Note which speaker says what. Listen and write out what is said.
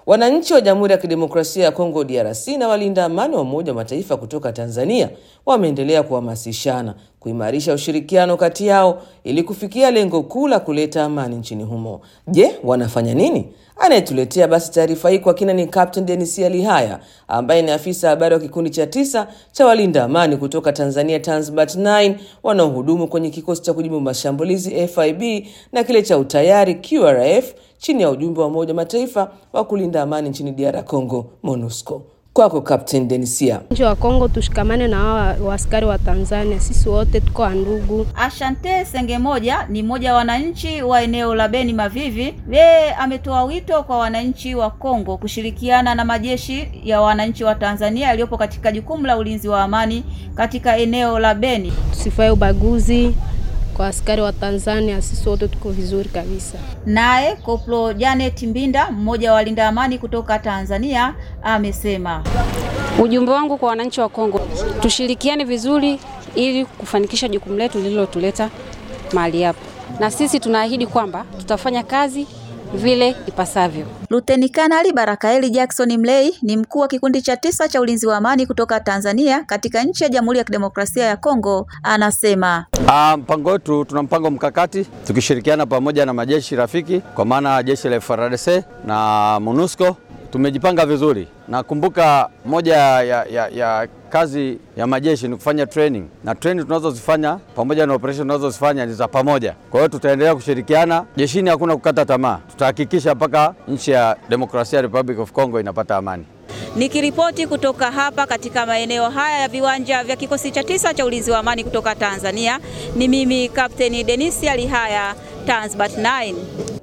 Speaker 1: Wananchi wa Jamhuri ya Kidemokrasia ya Kongo DRC na walinda amani wa Umoja wa Mataifa kutoka Tanzania wameendelea kuhamasishana kuimarisha ushirikiano kati yao ili kufikia lengo kuu la kuleta amani nchini humo. Je, wanafanya nini? Anayetuletea basi taarifa hii kwa kina ni Captain Denisia Lihaya ambaye ni afisa habari wa kikundi cha tisa cha walinda amani kutoka Tanzania Tanzbat 9 wanaohudumu kwenye kikosi cha kujibu mashambulizi FIB na kile cha utayari QRF chini ya ujumbe wa Umoja wa Mataifa wa kulinda amani nchini DR Congo MONUSCO. Kwako Captain Denisia.
Speaker 2: Nchi wa Kongo tushikamane na hawa waaskari wa Tanzania, sisi wote tuko ndugu.
Speaker 3: Ashante Senge moja ni mmoja wa wananchi wa eneo la Beni Mavivi. Yeye ametoa wito kwa wananchi wa Kongo kushirikiana na majeshi ya wananchi wa Tanzania yaliyopo katika jukumu la ulinzi wa amani katika eneo la Beni.
Speaker 2: Tusifae ubaguzi kwa askari wa Tanzania, sisi wote tuko vizuri kabisa.
Speaker 3: Naye Koplo Janet Mbinda, mmoja wa walinda amani kutoka Tanzania, amesema
Speaker 4: ujumbe wangu kwa wananchi wa Kongo, tushirikiane vizuri ili kufanikisha jukumu letu lililotuleta mahali hapa, na sisi tunaahidi kwamba tutafanya kazi vile ipasavyo.
Speaker 3: Luteni Kanali Barakaeli Jackson Mlei ni mkuu wa kikundi cha tisa cha ulinzi wa amani kutoka Tanzania katika nchi ya Jamhuri ya Kidemokrasia ya Kongo, anasema
Speaker 5: Ah, mpango wetu tuna mpango mkakati tukishirikiana pamoja na majeshi rafiki kwa maana jeshi la FARDC na MONUSCO tumejipanga vizuri. Nakumbuka moja ya, ya, ya kazi ya majeshi ni kufanya training na training tunazozifanya pamoja na operation tunazozifanya ni za pamoja. Kwa hiyo tutaendelea kushirikiana jeshini, hakuna kukata tamaa, tutahakikisha mpaka nchi ya Democracia Republic of Congo inapata amani.
Speaker 3: Nikiripoti kutoka hapa katika maeneo haya ya viwanja vya kikosi cha tisa cha ulinzi wa amani kutoka Tanzania, ni mimi Kapteni Denisia Lihaya, Tanzbat 9.